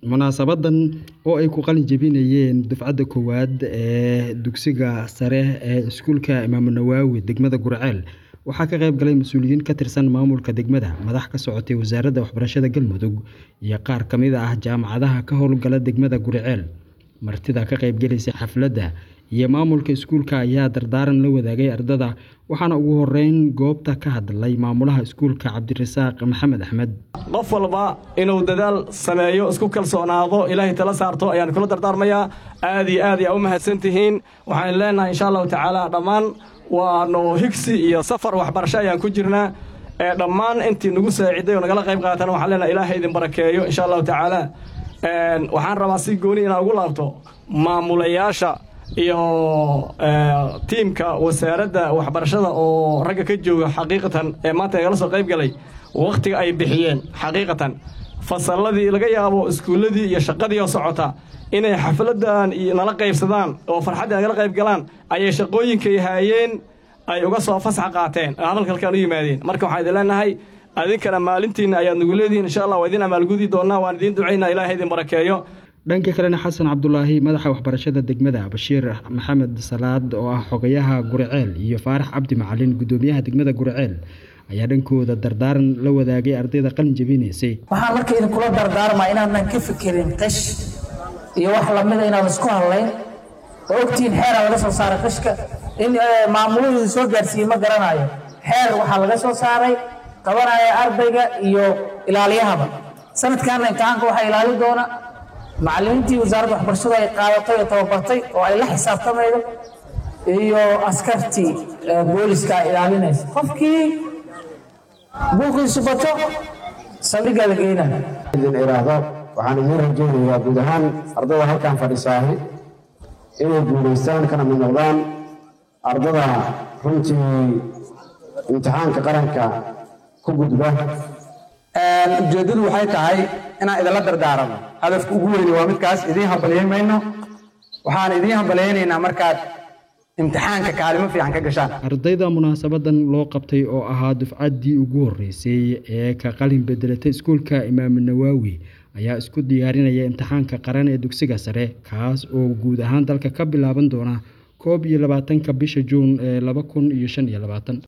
munaasabadan oo ay ku qalin jebinayeen dufcadda koowaad ee dugsiga sare ee iskuulka imaamu nawaawi degmada gurceel waxaa ka qayb galay mas-uuliyiin ka tirsan maamulka degmada madax ka socotay wasaaradda waxbarashada galmudug iyo qaar ka mid ah jaamacadaha ka howlgala degmada gurceel martida ka qaybgalaysay xafladda iyo maamulka iskuulka ayaa dardaaran la wadaagay ardada waxaana ugu horeyn goobta ka hadlay maamulaha iskuulka cabdirasaaq maxamed axmed qof walba inuu dadaal sameeyo isku kalsoonaado ilaahay tala saarto ayaan kula dardaarmayaa aad iyo aad yaa u mahadsan tihiin waxaan leenahay insha allahu tacaala dhammaan waanu higsi iyo safar waxbarasho ayaan ku jirnaa ee dhammaan intii nagu saaciday oo nagala qayb qaatana waxaan leenahay ilaahay idin barakeeyo insha allahu tacaala waxaan rabaa si gooni inaan ugu laabto maamulayaasha iyo tiimka wasaaradda waxbarashada oo ragga ka jooga xaqiiqatan ee maanta nagala soo qayb galay wakhtiga ay bixiyeen xaqiiqatan fasalladii laga yaabo iskuulladii iyo shaqadii oo socota inay xafladan iyo nala qaybsadaan oo farxaddii nagala qayb galaan ayay shaqooyinkay haayeen ay uga soo fasax qaateen oo hadalka halkaan u yimaadeen marka waxaan idin leenahay adinkana maalintiinna ayaad nagu leedihiin insha allah waa idin amaalgudi doonnaa waan idiin ducaynaa ilaahay idin barakeeyo dhanka kalena xasan cabdulaahi madaxa waxbarashada degmada bashiir maxamed salaad oo ah xogayaha gurceel iyo faarax cabdi macalin gudoomiyaha degmada gurceel ayaa dhankooda dardaaran la wadaagay ardayda qalin jebinaysay waxaan marka idinkula dardaarmaa inaanan ka fikirin qish iyo wax lamida inaan isku hadlayn oo ogtihiin xeeraa laga soo saaray qishka in maamuluhu soo gaarsiiyey ma garanayo xeer waxaa laga soo saaray qabanaya ardayga iyo ilaaliyahaba sanadkaana imtixaanka waxaa ilaali doona macallimiintii wasaaradda waxbarashadu ay qaadatay oo tababartay oo ay la xisaabtamaydo iyo askartii booliska ay ilaalinaysa qofkii buuqiisu bato saldhiggaa la geynaya idin iraahdo waxaan idiin rajaynayaa guud ahaan ardada halkan fadhisaahi inay guulaystaan kana mid noqdaan ardada runtii imtixaanka qaranka ku gudba ujeeddadu waxay tahay inaan idinla dardaarano hadafka ugu weyne waa midkaas idiin hambalyayn mayno waxaan idiin hambalyaynaynaa markaad imtixaanka kaalimo fiican ka gashaan ardayda munaasabadan loo qabtay oo ahaa dufcaddii ugu horreysay ee ka qalin bedelatay iskuulka imaamu nawaawi ayaa isku diyaarinaya imtixaanka qaran ee dugsiga sare kaas oo guud ahaan dalka ka bilaaban doona koob iyo labaatanka bisha juun ee laba kun iyo shan iyo labaatan